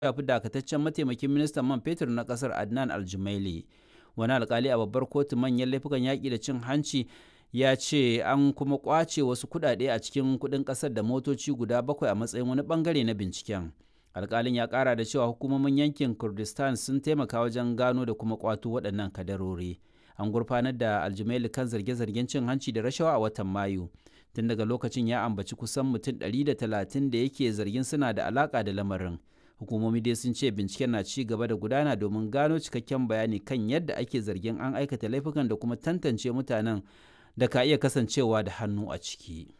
ya fi dakataccen mataimakin ministan man fetur na kasar adnan aljumaili wani alkali a babbar kotu manyan laifukan yaƙi da cin hanci ya ce an kuma kwace wasu kuɗaɗe a cikin kuɗin ƙasar da motoci guda bakwai a matsayin wani bangare na binciken alkalin ya ƙara da cewa hukumomin yankin kurdistan sun taimaka wajen gano da kuma kwato waɗannan kadarori an gurfanar da aljumaili kan zarge-zargen cin hanci da rashawa a watan mayu tun daga lokacin ya ambaci kusan mutum 130 da yake zargin suna da alaka da lamarin hukumomi dai sun ce binciken na ci gaba da gudana domin gano cikakken bayani kan yadda ake zargin an aikata laifukan da kuma tantance mutanen da ka iya kasancewa da hannu a ciki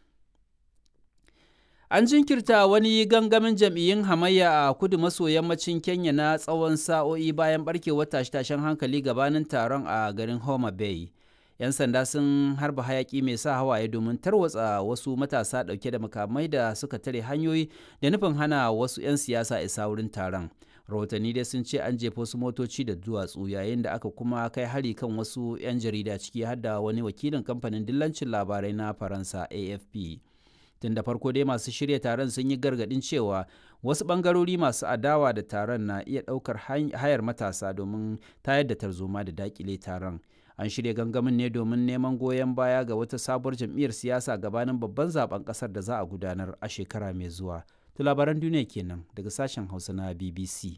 an jinkirta wani gangamin jam'iyyun hamayya a kudu maso yammacin kenya na tsawon sa'o'i bayan barkewar tashe-tashen hankali gabanin taron a garin homa bay 'yan sanda sun harba hayaki mai sa hawaye domin tarwatsa wasu matasa dauke da makamai da suka tare hanyoyi da nufin hana wasu 'yan siyasa isa wurin taron rahotanni dai sun ce an jefa wasu motoci da duwatsu yayin da aka kuma kai hari kan wasu 'yan jarida ciki har da wani wakilin kamfanin dillancin labarai na faransa afp tun da farko dai masu shirya taron sun yi gargadin cewa wasu bangarori masu adawa da taron na iya daukar hayar matasa domin tayar da tarzoma da dakile taron an shirya gangamin ne domin neman goyon baya ga wata sabuwar jam'iyyar siyasa gabanin babban zaben kasar da za a gudanar a shekara mai zuwa to labaran duniya kenan daga sashen hausa na bbc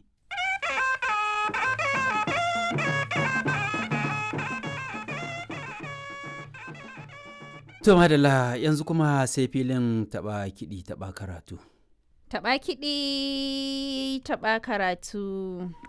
to madalla yanzu kuma sai filin taba kiɗi taba karatu Taɓa kiɗi, taɓa karatu.